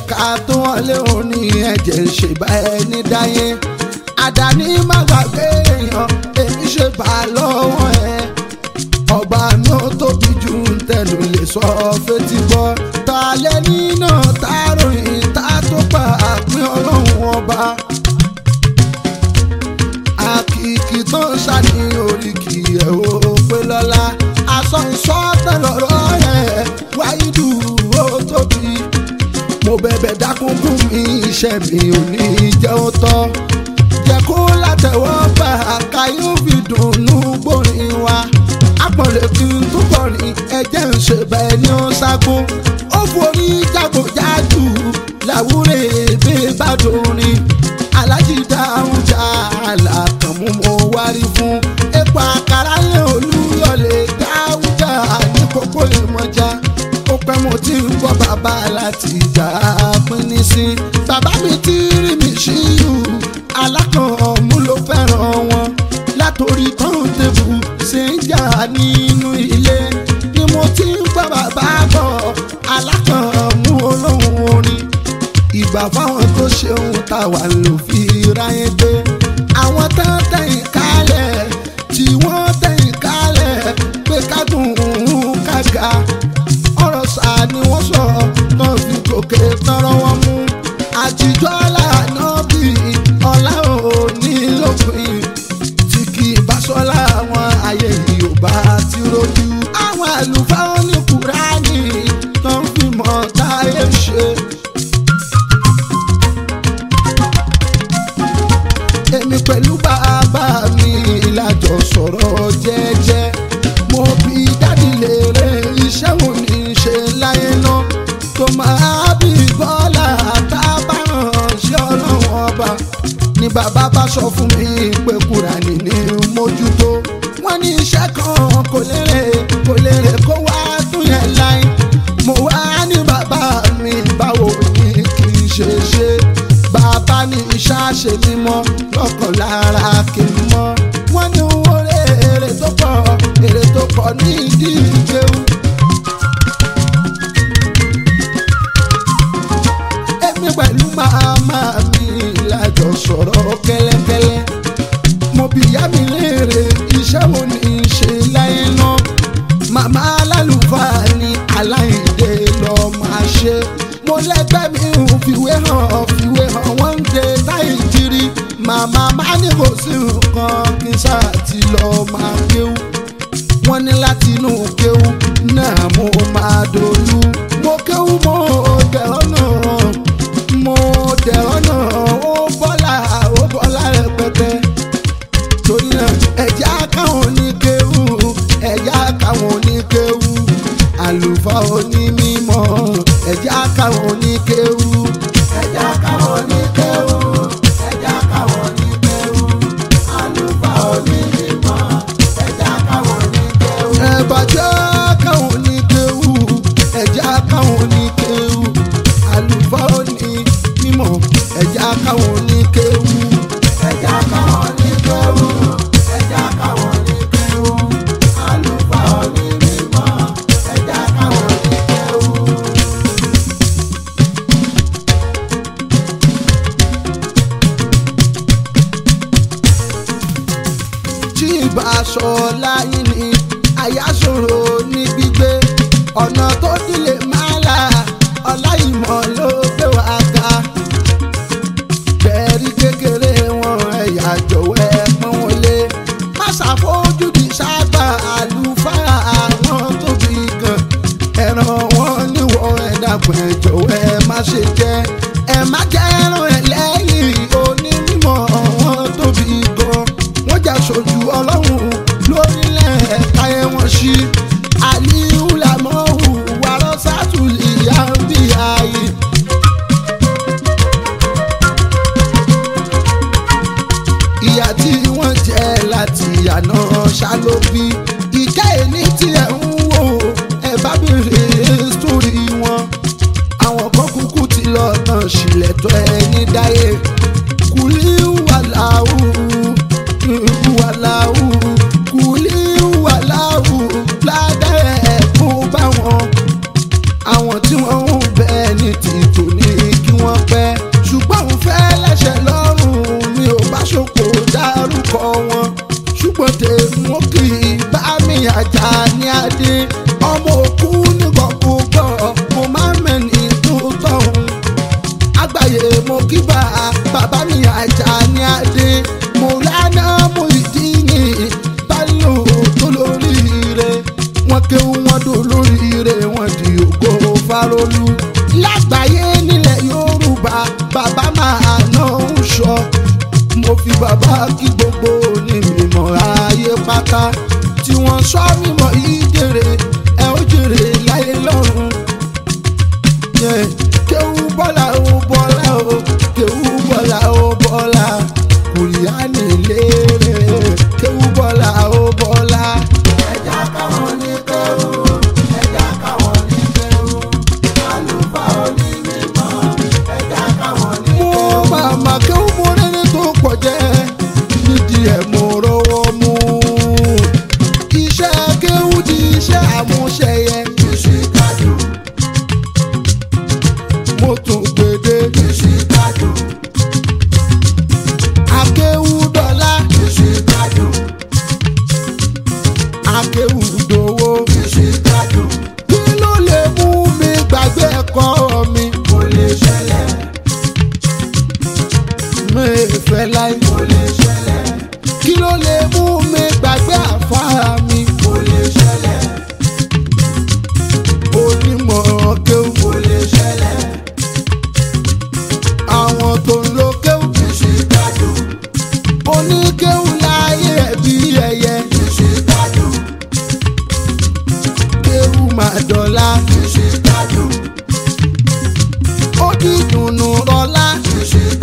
ká tó wọlé òní ẹ̀jẹ̀ ṣèbá ẹni dáyé àdáni má gbàgbé èèyàn èmi ṣe bá lọ́wọ́ ẹ ọba mi ò tóbi jù ń tẹnu lè sọ fetí gbọ́ ta lẹ́ni náà tá ròyìn tá tó pa àpín ọlọ́run ọba àkìkì tó ń ṣàní oríkì ẹ̀ ò pé lọ́la aṣọ ìṣọ́tẹ̀ lọ́rọ́ ẹ̀ wáyídù ó tóbi mo bẹ̀bẹ̀ dákun fún mi iṣẹ́ mi ò ní jẹ́ ó tọ́ jẹ́ kó látẹ̀wọ́ gbà ká yóò fi dùnnú gbòrin wa àpọ̀lẹ̀ kí n tó kọrin ẹ̀jẹ̀ ń ṣe bẹ́ẹ̀ ni ó sáko ó forí jágòjágù làwúrẹ̀ èbè bá dorin alájí dáhùn já àlàkànmú mo wárí fún epo àkàrà lé olúyọlé dáhùn já ní kókó ìmọ̀já ó pẹ́ mo ti ń gbọ́ bàbá láti ìgbà pínní sí bàbá mi ti rí mi ṣíyù alákànmú ló fẹ́ràn wọn látòrí kọ́ńtébù ṣe ń jà nínú ilé ni mo ti ń gbọ́ bàbá bọ̀ alákànmú olóhùn orin ìgbà fáwọn tó ṣeun táwa ló fi ráyé gbé àwọn tó ń tẹ̀yìn kálẹ̀ tí wọ́n tẹ̀yìn kálẹ̀ pé kádùn ún kága ọ̀rọ̀ sá ni wọ́n sọ náà fi gòkè tọrọ wọn mú àtijọ́ lànà bí ọlá òní lópin tí kì í bá sọ́lá àwọn ayé yorùbá ti rojú àwọn àlùfáà ní kúránì tó ń fi mọ̀ táyé ṣe. èmi pẹ̀lú bàbá mi lájọ sọ̀rọ̀ jẹ́jẹ́ mo bí dádì lèrè iṣẹ́ wo ni ṣe láyé náà tó máa bí bọ́lá tábàràn ṣé ọlọ́run ọba ni bàbá bá sọ fún mi pé kúránì ní mójútó wọ́n ní iṣẹ́ kan kò lérè kò lérè kó wá tún yẹn láì mo wá ní bàbá mi báwo ni kì í ṣe ṣe bàbá ní ìṣàṣe mímọ́ lọ́kàn lára kì í mọ́ wọ́n ní owó èrè tó pọ̀ èrè tó pọ̀ ní ìdí ìjẹun. èmi pẹ̀lú màmá mi lájọ sọ̀rọ̀ kẹ́lẹ́kẹ́lẹ́ mo bí ìyá mi léèrè iṣẹ́ wo ni í ṣe láyé náà màmá alálùfáà ni aláìdè lọ́ọ́ máa ṣe mo lẹ́gbẹ́ mi ò fìwé hàn fìwé hàn wọ́n ń de táyì jírí màmá má ní kò sí nǹkan kí n ṣáà ti lọ máa kéwú wọ́n ní láti inú kéwú náà mo máa dolú mo kéwú mo dẹ̀ ọ́nà mo dẹ̀ ọ́nà ó bọ́lá ó bọ́lá rẹpẹtẹ torí náà ẹ̀já káwọn ní kéwú ẹ̀já káwọn ní kéwú àlùfáà onímọ̀ ẹ̀já káwọn ní kéwú ẹ̀já káwọn ní kéwú ẹ̀já káwọn ní kéwú àlùfáà onímọ̀ ẹ̀já káwọn ní kéwú. ẹ̀bàjẹ́ káwọn ní kéwú ẹ̀já káwọn ní kéwú àlùfáà onímọ̀ ẹ̀já káwọn ní kéwú ẹ̀já káwọn ní kéwú ẹ̀já káwọn ní kéwú àlùfáà onímọ̀ ẹ̀já káwọn ní kéwú. tí ìbá aṣọ láyé ni àyàsòro ní gbígbé ọ̀nà tó dílé máa là ọláìmọ̀ ló gbé wá ga bẹ́ẹ̀rí kékeré wọn ẹ̀yà jọ̀wọ́ ẹ pọ́n wọn lé má ṣàfojúdi sábà àlùfáà àwọn tóbi gan ẹran wọn níwọ̀ ẹ dàgbọ́n ẹ jọ̀wọ́ ẹ má ṣe jẹ́ ẹ má jẹ́ ẹran ẹ lẹ́yìn onímọ̀ wọn tóbi gan wọ́n jà sójú ọlọ́run lórílẹ̀ káyé wọn sí aliyu lamọ́hù wàrọ̀ sátúlì yàrá ayé. ìyá tí wọ́n jẹ́ láti àná ṣàlóbí ìkẹ́ ẹni tí ẹ̀ ń wò ẹ bá bèrè sórí wọn àwọn kan kúkú ti lọ ajá ní adé ọmọ òkú nígbàgbọ́ mo máa ń mẹ́ni tó tọ̀hún àgbáyé mo kí bá bàbá mi ajá ní adé mo lánà mo ìdí yìí báyọ̀ tó lóríire wọn kéwú wọn dò lóríire wọn di ògo farolú lágbàáyé nílẹ̀ yorùbá bàbá máa ná ń sọ mo fi bàbá kí gbogbo onímọ̀ ayé pátá tí wọ́n sọ mímọ́ yìí jèrè ẹ ó jèrè láyé lọ́run. Yeah. kéwú bọ́lá ó bọ́lá ó kéwú bọ́lá ó bọ́lá kùrìánì lérè kéwú bọ́lá ó bọ́lá. ẹja káwọn ní kéwú ẹja káwọn ní kéwú àlùfáà òní mímọ́ ẹja káwọn ní mo kéwú. màmá kéwú mo rẹ́ni tó pọ̀ jẹ́ nídìí ẹ̀ mo rọwọ́ mú. iṣẹ́ kéwú di iṣẹ́ àmúṣẹyẹ ìṣìkájú mo tún gbèdé ìṣìkájú akéwú dọ́là ìṣìkájú akéwú dòwó. ìṣìkájú kí ló lè mú mi gbàgbé ẹ̀kọ́ mi? kò lè ṣẹlẹ̀ mi ì fẹ́ láì. kò lè ṣẹlẹ̀ kí ló lè mú mi gbàgbé àfárá mi? kò lè ṣẹlẹ̀ onímọ̀ kéwú. kò lè ṣẹlẹ̀ àwọn tó ń lo kéwú. ìṣìkájú oníkéwú láyé ẹ̀bí ẹyẹ. ìṣìkájú kéwú máa dọ̀la. ìṣìkájú ó di dùnú rọlá. ìṣìkájú.